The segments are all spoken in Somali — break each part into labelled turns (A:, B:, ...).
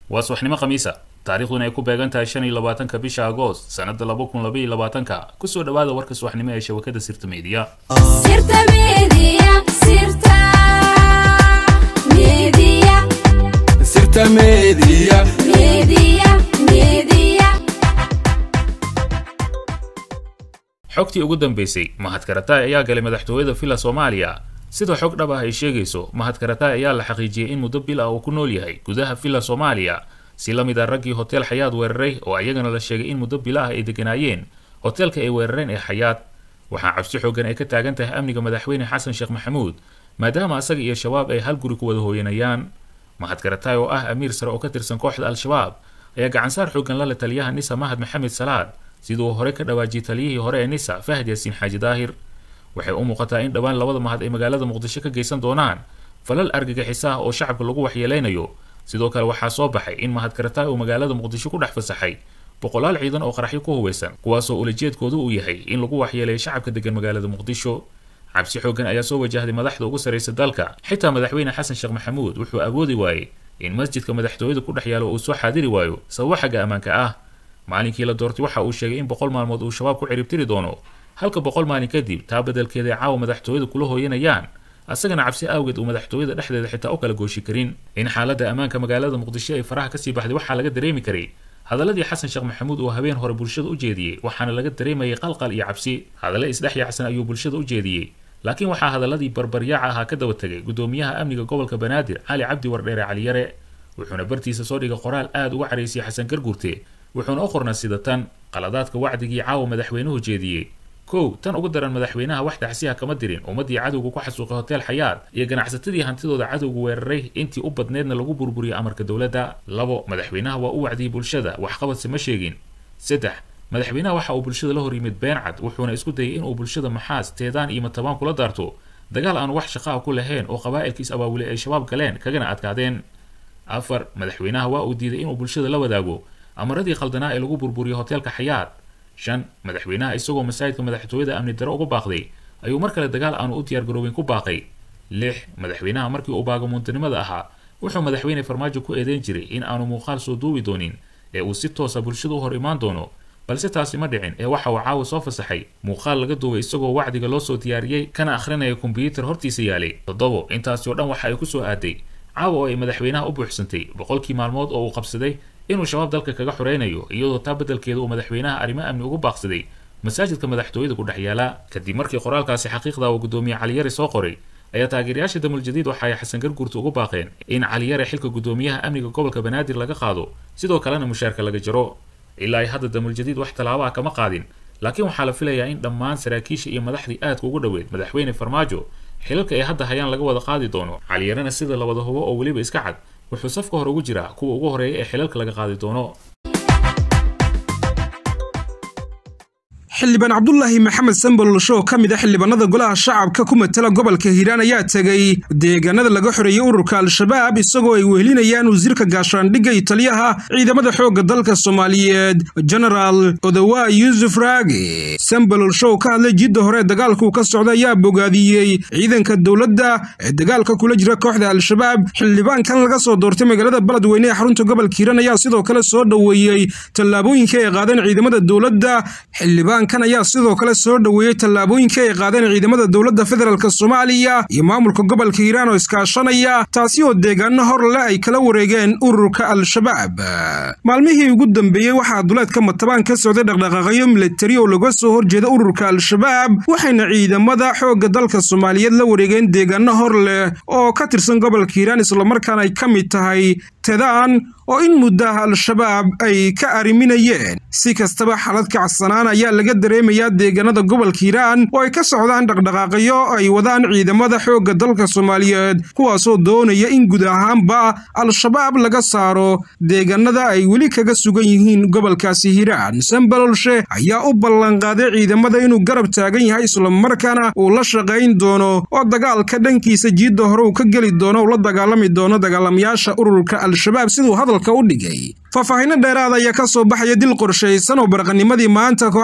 A: waa subaxnimo khamiisa taariikhduna ay ku beegan tahay shan iyo labaatanka bisha agoost sannada laba kun laba iyo labaatanka kusoo dhawaada warka subaxnimo ee shabakada sirta meediya
B: Sirta Media, Sirta Media,
C: Sirta Media.
B: Media, Media.
A: xogtii ugu dambeysay mahad karataay ayaa galay madaxtooyada villa soomaaliya sida xog dhab ah ay sheegayso mahad karataay ayaa la xaqiijiyey in muddo bil ah uu ku nool yahay gudaha villa soomaaliya si la mid ah raggii hotel xayaad weeraray oo ayagana la sheegay in muddo bila ah ay deganaayeen hoteelka ay weerareen ee xayaad waxaa cabsi xoogan ay ka taagan tahay amniga madaxweyne xasan sheekh maxamuud maadaama asaga iyo shabaab ay hal guri ku wada hooyanayaan mahad karataay oo ah amiir sare oo ka tirsan kooxda al-shabaab ayaa gacansaar xoogan la leh taliyaha nisa mahad maxamed salaad siduu hore ka dhawaajiyey taliyihii hore ee nisa fahad yaasiin xaaji daahir waxay u muuqataa in dhowaan labada mahad ay magaalada muqdisho ka geysan doonaan falal argagixisa ah oo shacabka lagu waxyeeleynayo sidoo kale waxaa soo baxay in mahad karataay uu magaalada muqdisho ku dhex fasaxay boqolaal ciidan oo qaraxyo ku huweysan kuwaasoo ulajeedkoodu uu yahay in lagu waxyeeleeyo shacabka degan magaalada muqdisho cabsi xoogan ayaa soo wajahday madaxda ugu sarraysa dalka xitaa madaxweyne xasan sheekh maxamuud wuxuu awoodi waayey in masjidka madaxtooyada ku dhex yaalo uu soo xaadiri waayo sababo xagga ammaanka ah maalinkii la doortay waxa uu sheegay in boqol maalmood uu shabaab ku ciribtiri doono halka boqol maalin kadib taa beddelkeeda ay caawa madaxtooyada kula hooyanayaan asagana cabsi awgeed uu madaxtooyada dhexdeeda xitaa u kala gooshi karin in xaaladda ammaanka magaalada muqdisho ay faraha kasii baxday waxaa laga dareemi karay hadaladii xasan sheekh maxamuud uu habeen hore bulshada u jeediyey waxaana laga dareemayay qalqal iyo cabsi hadalle isdhex yaacsan ayuu bulshada u jeediyey laakiin waxaa hadaladii barbaryaaca ahaa ka daba tegay gudoomiyaha amniga gobolka banaadir cali cabdi wardheere caliyare wuxuuna bartiisa soo dhigay qoraal aada uga caraysiyay xasan garguurte wuxuuna u qornaa sida tan qaladaadka wacdigii caawa madaxweynuhu jeediyey kow tan ugu daran madaxweynaha wax dacsiha kama dirin ummaddii cadowga ku xasuuqay hotel xayaad iyo ganacsatadii hantidooda cadowga weeraray intii u badneedna lagu burburiyey amarka dowladda labo madaxweynaha waa u wacdiyey bulshada waxqabadse ma sheegin saddex madaxweynaha waxa uu bulshada la hor yimid been cad wuxuuna isku dayay inuu bulshada maxaas teedaan iyo matabaan kula daarto dagaal aan wax shaqaa ku lahayn oo qabaa'ilkiis abaabulay ay shabaab galeen kagana adkaadeen afar madaxweynaha waa uu diiday inuu bulshada la wadaago amaradii khaldanaa ee lagu burburiyey hoteelka xayaad shan madaxweynaha isagoo masaajidka madaxtooyada amni daro uga baaqday ayuu mar kale dagaal aanu u diyaargaroobeyn ku baaqay lix madaxweynaha markii uu baagamuuntinimada ahaa wuxuu madaxweyne farmaajo ku eedeyn jiray in aanu muuqaal soo duubi doonin ee uu si toosa bulshada u hor imaan doono balse taasi ma dhicin ee waxa uu caawa soo fasaxay muuqaal laga duubay isagoo wacdiga loo soo diyaariyey kana akhrinaya kombiyuutar hortiisa yaalay toddobo intaasi oo dhan waxa ay ku soo aaday caawa oo ay madaxweynaha u buuxsantay boqolkii maalmood oo uu qabsaday inuu shabaab dalka kaga xoreynayo iyadoo taa beddelkeeda uu madaxweynaha arrimo amni ugu baaqsaday masaajidka madaxtooyada ku dhex yaala kadib markii qoraalkaasi xaqiiqda uu gudoomiye caliyare soo qoray ayaa taageerayaasha damuljadiid waxa ay xasan garguurta ugu baaqeen in caliyare xilka gudoomiyaha amniga gobolka banaadir laga qaado sidoo kalena mushaarka laga jaro ilaa ay hadda damuljadiid wax tallaabo ah kama qaadin laakiin waxaa la filayaa in dhammaan saraakiisha iyo madaxdii aadka ugu dhoweyd madaxweyne farmaajo xilalka ay hadda hayaan laga wada qaadi doono caliyarena sida la wada hubo oo weliba iska cad wuxuu safka hore ugu jiraa kuwa ugu horeeya ee xilalka laga qaadi doono
D: xildhibaan cabdulaahi maxamed sambololsho oo ka mid a xildhibaanada golaha shacabka ku matala gobolka hiiraan ayaa tegey deegaanada laga xoreeyey ururka al-shabaab isagoo ay wehelinayaan wasiirka gaashaandhigga iyo taliyaha ciidamada xoogga dalka soomaaliyeed genaraal odawa yuusuf raage sambololsho oo ka hadlay jidda hore dagaalkuu ka socda ayaa bogaadiyey ciidanka dowladda ee dagaalka kula jira kooxda al-shabaab xildhibaankan laga soo doortay magaalada beledweyne ee xarunta gobolka hiiraan ayaa sidoo kale soo dhoweeyey tallaabooyinka ay qaadeen ciidamada dowladda xildhibaan kan ayaa sidoo kale soo dhoweeyey tallaabooyinka ay qaadeen ciidamada dowladda federaalk soomaaliya iyo maamulka gobolka hiiraan oo iskaashanaya taasi oo deegaano hor leh ay kala wareegeen ururka al-shabaab maalmihii ugu dambeeyey waxaa duleedka matabaan ka socday dhaqdhaqaaqyo milatari oo laga soo horjeeda ururka al-shabaab waxayna ciidamada xoogga dalka soomaaliyeed la wareegeen deegaano hor leh oo ka tirsan gobolka hiiraan islamarkaana ay ka mid tahay tedaan oo in muddaha al-shabaab ay ka arriminayeen si kastaba xalad kacsanaan ayaa laga dareemayaa deegaanada gobolka hiiraan oo ay ka socdaan dhaqdhaqaaqyo ay wadaan ciidamada xoogga dalka soomaaliyeed kuwaasoo doonaya in guud ahaanba al-shabaab laga saaro deegaanada ay weli kaga sugan yihiin gobolkaasi hiiraan sambalolshe ayaa u ballanqaaday ciidamada inuu garab taagan yahay islamarkaana uu la shaqayn doono oo dagaalka dhankiisa jiidda hore uu ka geli doono uu la dagaalami doono dagaalamayaasha ururka al-shabaab siduu hadalka u dhigay faahfaahinno dheeraada ayaa ka soo baxaya dil qorshaysan oo baraqanimadii maanta kooxaha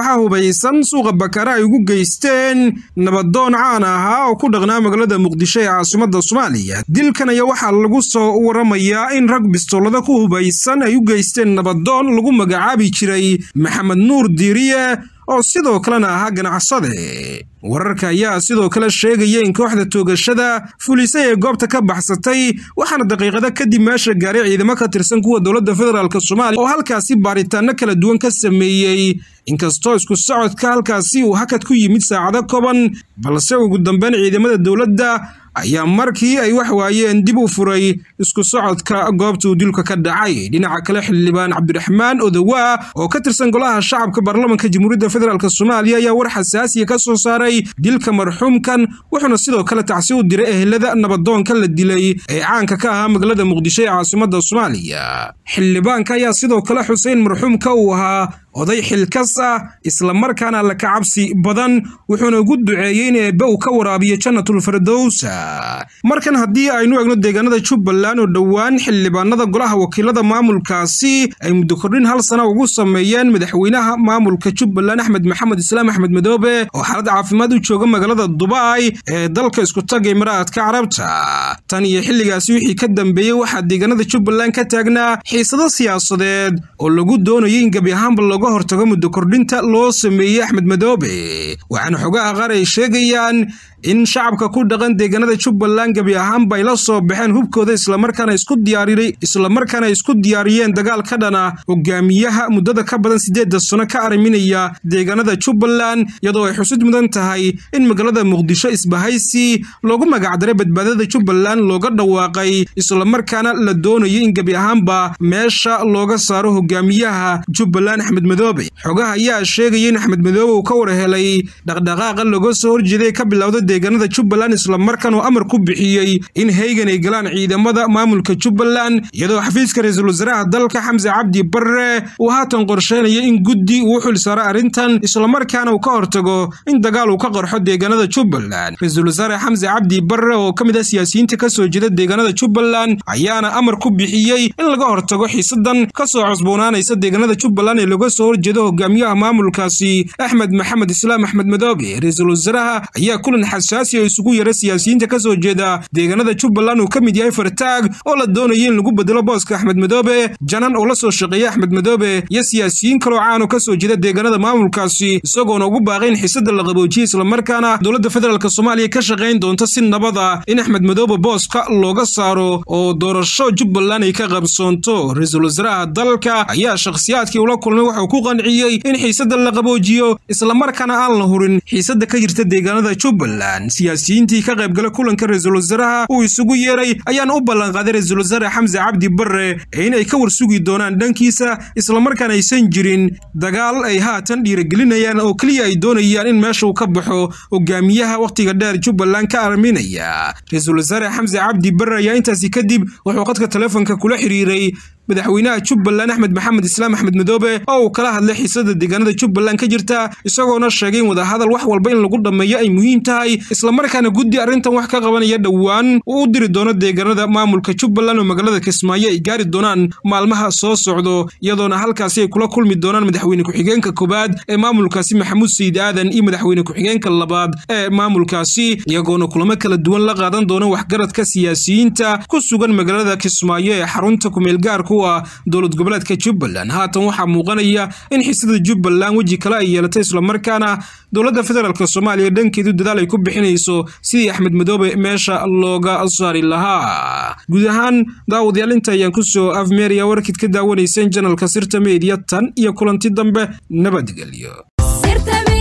D: qorshaysan suuqa bakaara ay ugu geysteen nabadoon caan ahaa oo ku dhaqnaa magaalada muqdisho ee caasimadda soomaaliya dilkan ayaa waxaa lagu soo waramayaa in rag bistoolada ku hubaysan ay u geysteen nabadoon lagu magacaabi jiray maxamed nuur diiriye oo sidoo kalena ahaa ganacsade wararka ayaa sidoo kale sheegaya in kooxda toogashada fulisay ee goobta ka baxsatay waxaana daqiiqada kadib meesha gaaray ciidamo ka tirsan kuwa dowladda federaalk soomaaliya oo halkaasi baaritaano kala duwan ka sameeyey inkastoo isku socodka halkaasi uu hakad ku yimid saacado kooban balse ugu dambeyn ciidamada dowladda ayaa markii ay wax waayeen dib u furay isku socodka goobta uu dilka ka dhacay dhinaca kale xildhibaan cabdiraxmaan odowaa oo ka tirsan golaha shacabka baarlamanka jamhuuriyadda federaalk soomaaliya ayaa war xasaasiya ka soo saaray dilka marxuumkan wuxuuna sidoo kale tacsi u diray ehelada nabadoonka la dilay ee caanka ka ahaa magaalada muqdisho ee caasimadda soomaaliya xildhibaanka ayaa sidoo kale xuseyn marxuumka uu ahaa oday xilkas ah islamarkaana la kacabsi badan wuxuuna ugu duceeyey in eebbe uu ka waraabiyo jannatulfirdowsa markan haddii aynu egno deegaanada jubbaland oo dhowaan xildhibaanada golaha wakiilada maamulkaasi ay muddo kordhin hal sana ugu sameeyeen madaxweynaha maamulka jubbaland axmed maxamed islaam axmed madoobe oo xaalad caafimaad u jooga magaalada dubai ee dalka iskutaga imaraadka carabta tan iyo xilligaasi wixii ka dambeeyey waxaa deegaanada jubbaland ka taagnaa xiisado siyaasadeed oo lagu doonayay in gebi ahaanba looga hortago muddo kordhinta loo sameeyey axmed madoobe waxaana xogaha qaar ay sheegayaan in shacabka ku dhaqan deegaanada jubbaland gebi ahaanba ay la soo baxeen hubkooda islamarkaana isku diyaarinay islamarkaana isku diyaariyeen dagaal ka dhana hogaamiyaha muddada ka badan siddeedda sano ka arriminaya deegaanada jubbaland iyadoo ay xusid mudan tahay in magaalada muqdisho isbahaysi loogu magacdaray badbaadada jubbaland looga dhawaaqay islamarkaana la doonayay in gebi ahaanba meesha looga saaro hogaamiyaha jubbaland axmed madoobe xogaha ayaa sheegaya in axmed madoobe uu ka war helay dhaqdhaqaaqa looga soo horjeeday ka bilowda deegaanada jubbaland islamarkaan uu amar ku bixiyey in heygan ay galaan ciidamada maamulka jubbaland iyadoo xafiiska ra-iisul wasaaraha dalka xamse cabdi barre uu haatan qorsheynaya in guddi uu xil saaro arrintan islamarkaana uu ka hortago in dagaal uu ka qarxo deegaanada jubbaland ra-iisul wasaare xamse cabdi barre oo ka mid ah siyaasiyiinta ka soo jeeda deegaanada jubbaland ayaana amar ku bixiyey in laga hortago xiisadan ka soo cusboonaanaysa deegaanada jubbaland ee laga soo horjeedo hogaamiyaha maamulkaasi axmed maxamed islaam axmed madoobe ra-iisul wasaaraha ayaa kulan xasaasi oo isugu yara siyaasiyiinta ka soo jeeda deegaanada jubbaland uu ka mid yahay fartaag oo la doonaya in lagu bedelo booska axmed madoobe janan oo la soo shaqeeya axmed madoobe iyo siyaasiyiin kaloo caano ka soo jeeda deegaanada maamulkaasi isagoona ugu baaqay in xiisada la qaboojiyey islamarkaana dowladda federaalk soomaaliya ka shaqayn doonta si nabada in axmed madoobe booska looga saaro oo doorasho jubbaland ay ka qabsoonto ra-iisul wasaaraha dalka ayaa shakhsiyaadkii ula kulmay wuxuu ku qanciyey in xiisada la qaboojiyo islamarkaana aan la hurin xiisada ka jirta deegaanada jubbaland siyaasiyiintii ka qaybgala kulanka ra-iisul wasaaraha uu isugu yeeray ayaana u ballanqaaday ra-iisul wasaare xamse cabdi barre ee inay ka warsugi doonaan dhankiisa islamarkaana aysan jirin dagaal ay haatan dhiiragelinayaan oo keliya ay doonayaan in meesha uu ka baxo hogaamiyaha wakhtiga dheer jubbaland ka arminaya ra-iisul wasaare xamse cabdi barre ayaa intaasi kadib wuxuu qadka taleefonka kula xiriiray madaxweynaha jubbaland axmed maxamed islaam axmed madoobe oo uu kala hadlay xiisada deegaanada jubbaland ka jirta isagoona sheegay in wadahadal wax walba in lagu dhammeeyo ay muhiim tahay islamarkaana guddi arrintan wax ka qabanaya dhowaan uu u diri doono deegaanada maamulka jubbaland oo magaalada kismaayo ay gaari doonaan maalmaha soo socdo iyadoona halkaasi ay kula kulmi doonaan madaxweyne ku-xigeenka koowaad ee maamulkaasi maxamuud sayid aadan iyo madaxweyne ku-xigeenka labaad ee maamulkaasi iyagoona kulamo kala duwan la qaadan doona waxgaradka siyaasiyiinta ku sugan magaalada kismaayo ee xarunta kumeelgaarku dowlad goboleedka jubbaland haatan waxaa muuqanaya in xiisada jubbaland weji kale ay yeelatay islamarkaana dowladda federaalk soomaaliya dhankeedu dadaal ay ku bixinayso sidii axmed madoobe meesha looga saari lahaa guud ahaan daawadayaal inta ayaan kusoo afmeeraya warkid ka daawanayseen janalka sirta meediya tan iyo kulanti dambe nabadgelyo
B: sirta